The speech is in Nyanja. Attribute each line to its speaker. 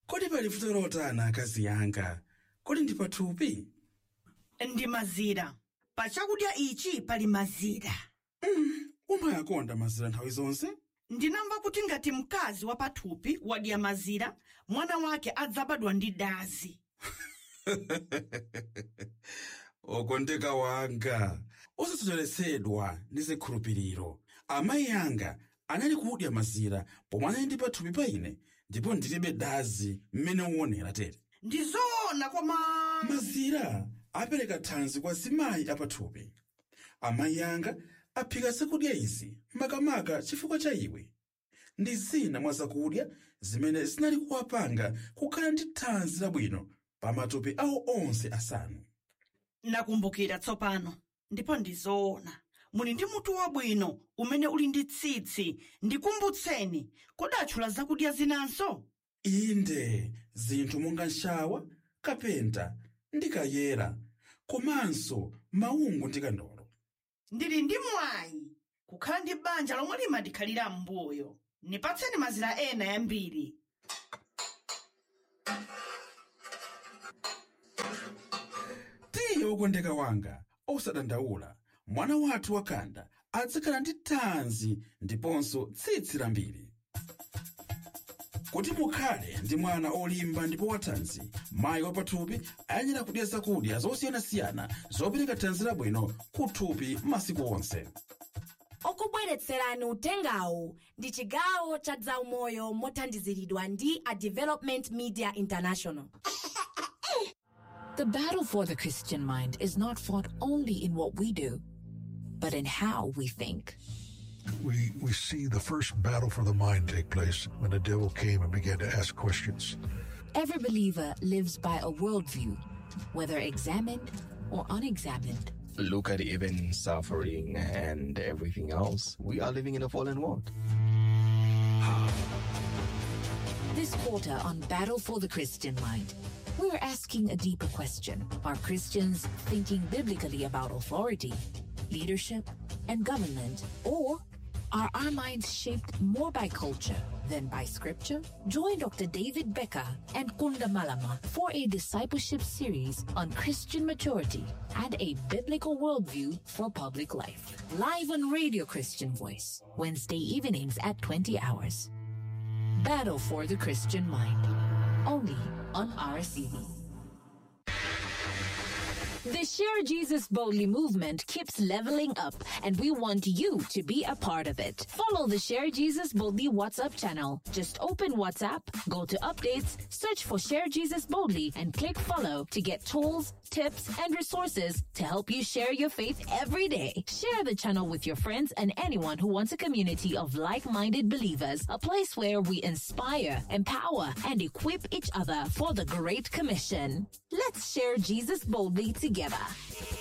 Speaker 1: kodi pali vuto lotana akazi yanga kodi ndi pathupi
Speaker 2: ndi mazira pa chakudya ichi pali mazira
Speaker 1: umayakonda mazira nthawi zonse
Speaker 2: ndinamva kuti ngati mkazi wa pathupi wadya mazira mwana wake adzabadwa ndi dazi
Speaker 1: okondeka wanga osasocheretsedwa ndi zikhulupiriro amayi anga anali kudya mazira pomwe anali ndi pathupi pa ine ndipo ndilibe dazi mmene uonera tere
Speaker 2: ndi zoona koma
Speaker 1: mazira apereka thanzi kwa zimayi apathupi amayi anga aphika zakudya izi makamaka chifukwa cha iwe ndi zina mwa zakudya zimene zinali kuwapanga kukhala ndi thanzi labwino pa matupi awo onse asanu
Speaker 2: nakumbukira tsopano ndipo ndi zoona muli ndi mutu wabwino umene uli ndi tsitsi ndikumbutseni kodi atchula zakudya zinanso
Speaker 1: inde zinthu monga nshawa kapenta ndi kayera komanso maungu ndi kandolo
Speaker 2: ndili ndi mwayi kukhala ndi banja lomwe limadikhalira m'mbuyo nipatseni mazira ena yambiri
Speaker 1: tiye wokondeka wanga osadandaula mwana wathu wakanda adzakhala ndi thanzi ndiponso tsitsi lambiri kuti mukhale ndi mwana olimba ndipo wathanzi mayi wapathupi ayenera kudya zakudya zosiyanasiyana zopereka thanzi labwino kuthupi masiku onse
Speaker 3: okubweretserani utengawu ndi chigawo cha zaumoyo mothandiziridwa ndi a development media international
Speaker 4: The battle for the Christian mind is not fought only in what we do, but in how we think.
Speaker 5: We, we see the first battle for the mind take place when the devil came and began to ask questions.
Speaker 4: Every believer lives by a worldview, whether examined or unexamined.
Speaker 6: Look at even suffering and everything else. We are living in a fallen world.
Speaker 4: This quarter on Battle for the Christian Mind, we're asking a deeper question. Are Christians thinking biblically about authority, leadership, and government? Or are our minds shaped more by culture than by scripture? Join Dr. David Becker and Kunda Malama for a discipleship series on Christian maturity and a biblical worldview for public life. Live on Radio Christian Voice, Wednesday evenings at 20 hours. Battle for the Christian Mind. Only on RCV. The Share Jesus Boldly movement keeps leveling up, and we want you to be a part of it. Follow the Share Jesus Boldly WhatsApp channel. Just open WhatsApp, go to updates, search for Share Jesus Boldly, and click follow to get tools, tips, and resources to help you share your faith every day. Share the channel with your friends and anyone who wants a community of like minded believers, a place where we inspire, empower, and equip each other for the Great Commission. Let's share Jesus boldly together.